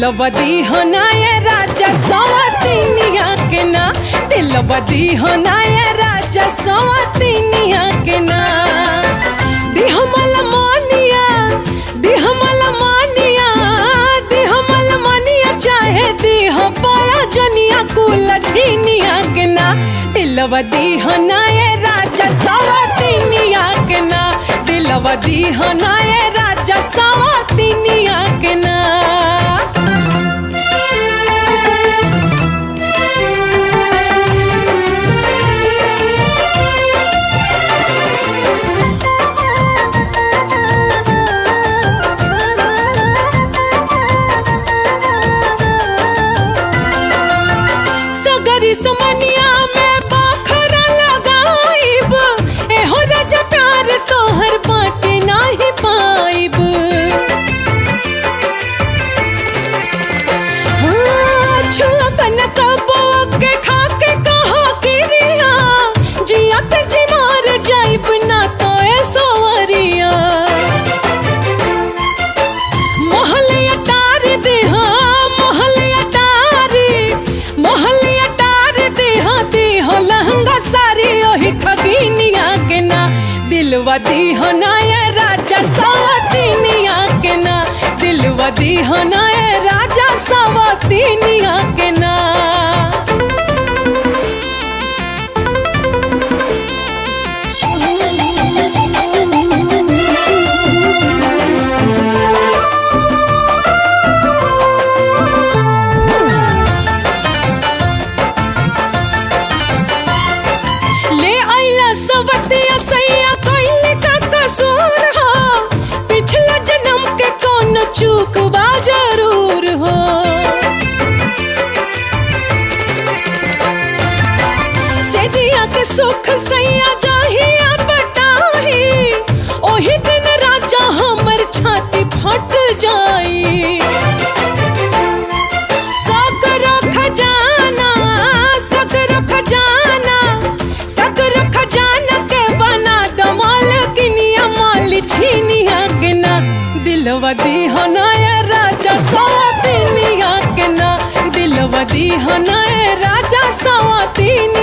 दिलवदी होनाय राजा सवतिनिया के ना दिलवदी होनाय राजा सवतिनिया के ना दिहमल मानिया दिहमल मानिया दिहमल मानिया चाहे दिह पाया जनिया कुल झिनिया के ना दिलवदी होनाय राजा सवतिनिया के ना दिलवदी होनाय राजा सवतिनिया के ना सगरी समनिया में बाखरा लगाइब एहो राजा प्यार तोहर बाटे नाही पाइब हाँ, छुआ बन कबो के खा के कहा किरिया जिया के जी मार जाइब ना तो ए सोवरिया मोहलिया टार दे हाँ मोहलिया टार मोहलिया टार दे हाँ दे हो लहंगा सारी ओही ठगिनिया के ना दिलवा दी हो ना ये राजा सवतिनिया के ना दिलवा दी हो ना ये राजा सवतिनिया के ना ले आइला सवतिया सैया कइले का कसूर हो पिछला जन्म के कौन चूक बा जरूर हो से जिया के सुख सैया जाहिया बटाही ओही दिन राजा हमर छाती फट जाई सकरो खजाना सकरो खजाना सकरो खजाना के बना दमाल किनिया माल छीनिया के ना दिलवा दी हनाया राजा सवातिनिया के ना दिलवा दी हनाया राजा सवातिनिया